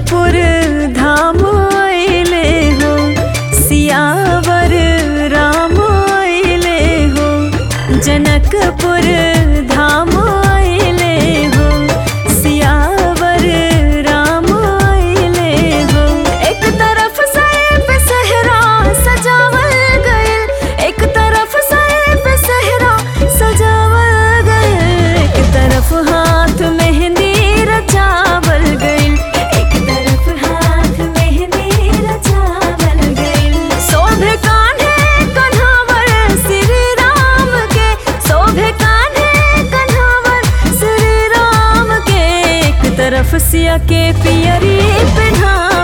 जनकपुर धाम अइले हो सियावर राम अइले हो जनकपुर धाम अइले हो सियावर राम अइले हो एक तरफ सैफ सहरा सजावल गइल एक तरफ सैफ सहरा सजावल गइल एक तरफ हाथ मेहंदी रचावल गइल एक तरफ हाथ मेहंदी रचावल गइल शोभे कान्हे कन्हावर श्री राम के शोभे कान्हे कन्हावर श्री राम के एक तरफ सिया के पियरी पहना